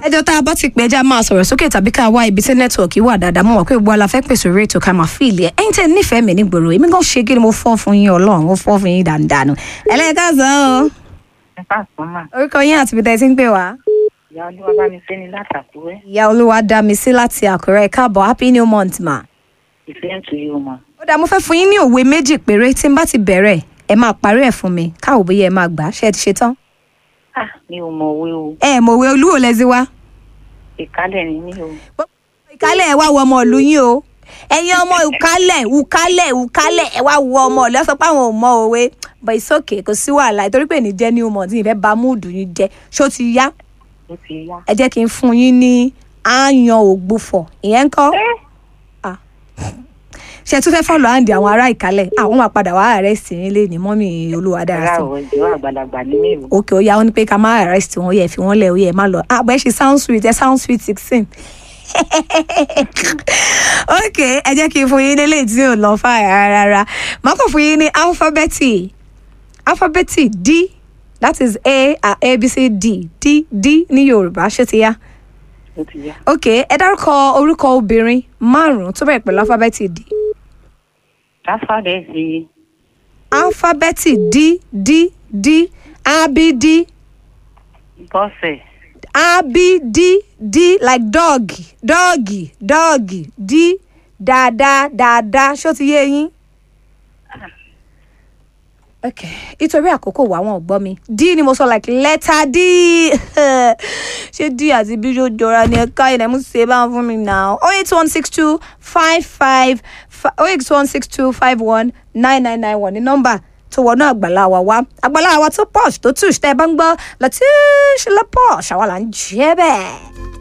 ẹjọ́ tá a bá ti pè ẹja máa sọ̀rọ̀ sókè tàbí ká wá ibi tí nẹ́tíwọ̀kì wà dáadáa mọ̀ pé gbogbo aláfẹ́ pèsè orí ètò ká máa fi ilé ẹ̀ ẹ̀yin tẹ́ nífẹ̀ẹ́ mi nígboro èmi gan ṣe kí ni mo fọ́ fún yín ọlọ́run mo fọ́ fún yín dáadáa ẹlẹ́ka sọ ọ́ ẹ káàsán mà orúkọ yín àti ibi tẹ́ ẹ ti ń pè wá. ìyá olúwa bá mi fẹ́ ni látàkúrẹ́ ìyá olúwa dá mi sí láti àkúrẹ́ káàbọ̀ happy new month ma. ìfẹ́ ń tu yóò mọ̀. ó dáa mo fẹ́ fún yín ní òwe méjì péré tí n bá ti bẹ̀rẹ̀ ẹ máa parí ẹ̀ fún mi káwọ́ bóyá ẹ máa gbà á ṣe é ti ṣe tán. ah mi ò mọ̀ òwe o ẹ mọ̀ òwe olúwo lẹ́sí wá. ìkálẹ̀ ni mí o. ìkálẹ̀ ẹ wá wọ ọmọ ìlú yín o ẹ̀yin ọmọ ìkálẹ̀ ìkálẹ̀ ìkálẹ̀ ẹ wá wọ ọmọ ìlú ẹ sọ pé àwọn ò mọ òwe but it's okay kò sí wàhálà ìtorí pé ní jẹ́ new month ìfẹ́ bá múùdù yín jẹ́ ṣó ti yá ó ti yá. ẹ jẹ́ kí n fún yín ní àyàn ògbufọ̀ ìyẹn ń kọ́ Ah. ṣe tún fẹ́ fọ́lọ̀ àǹdí àwọn ará ìkálẹ̀ àwọn máa padà wá arrest yín lé ní mọ́mì olúwadára rárá sí o ìjọ àgbàlagbà ní mí o. òkè ó yá wọn ní pé ká má arrest wọn yẹ fi wọn lẹ ó yẹ má lọ ah bẹ́ẹ̀ ṣe sound sweet ẹ sound sweet sixteen ok ẹ jẹ́ kí n fún yín nílé tí ò lọ fà rárá màá kàn fún yín ní alphabeti alphabeti d that is a a a b c d d d ní yorùbá ṣé ti yá ó ti yá. ok ẹ dárúkọ orúkọ obìnrin márùn-ún tó bẹ̀rẹ̀ pẹ̀lú alphabeti d káfáàdé sí alphabeti d d d a b d bọ́sẹ̀ A B D D like dog dog dog D dada dada ṣó ti yé yín. ok nítorí àkókò wà wọn ò gbọ́ mi D ni mo sọ like letter D ṣé D àti B yóò jọra ní ẹ̀ka ilẹ̀ mú ṣe bá ń fún mi now oh eight one six two five five oh eight one six two five one nine nine nine one ní nọ́mbà tó wọnú àgbàlá wa wá àgbàlá wa tó posh tó tush tẹ́ ẹ bá ń gbọ́ lọ́tíṣ lọ́ posh àwa là ń jẹ́ bẹ́ẹ̀.